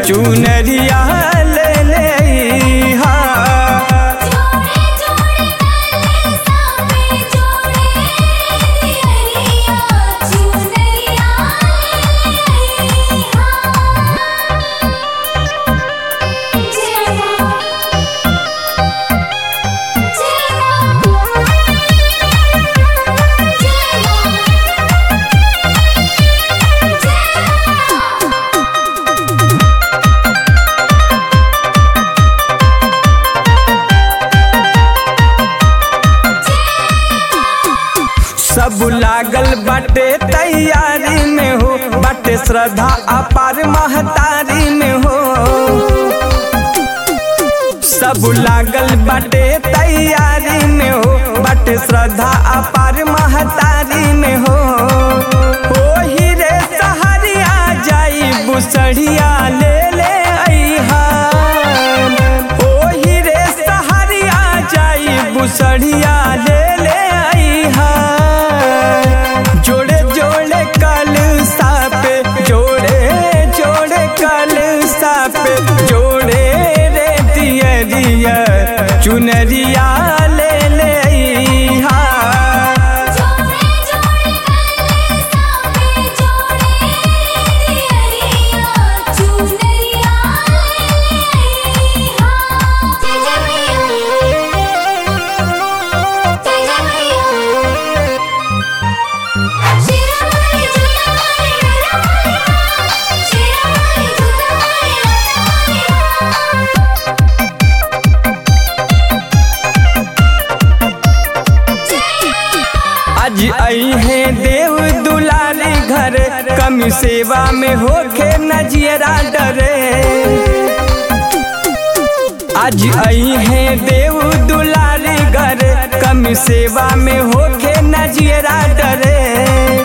चुनरिया ले ले हा जोड़े जोड़े काले सापे जोड़े दियरिया चुनरिया ले हाँ जेवा जेवा जेवा सब लागल बाटे तैयारी में हो बाटे श्रद्धा अपार महतारी में हो सब लागल बाटे तैयारी में हो बाटे श्रद्धा अपार महतारी में हो हो हीरे सहरिया जाई बुसड़िया ले ले अइहा ओ हीरे सहरिया जाई बुसड़िया ले ले अइहा जोड़े जोड़े कल सापे जोड़े जोड़े कल सापे जोड़े रे दियरिया चुनरिया ले ले अइहा जोड़े जोड़े काले सापे जोड़े दियरिया चुनरिया ले हाँ जय जय मैया जय जय मैया शिरोमणि झूलमणि रमाई शिरोमणि झूलमणि रमाई आज आई है देव दुलारी घर कमी सेवा में होके नजियरा डरे आज आई है देव दुलारी घर कमी सेवा में होके नजियरा डरे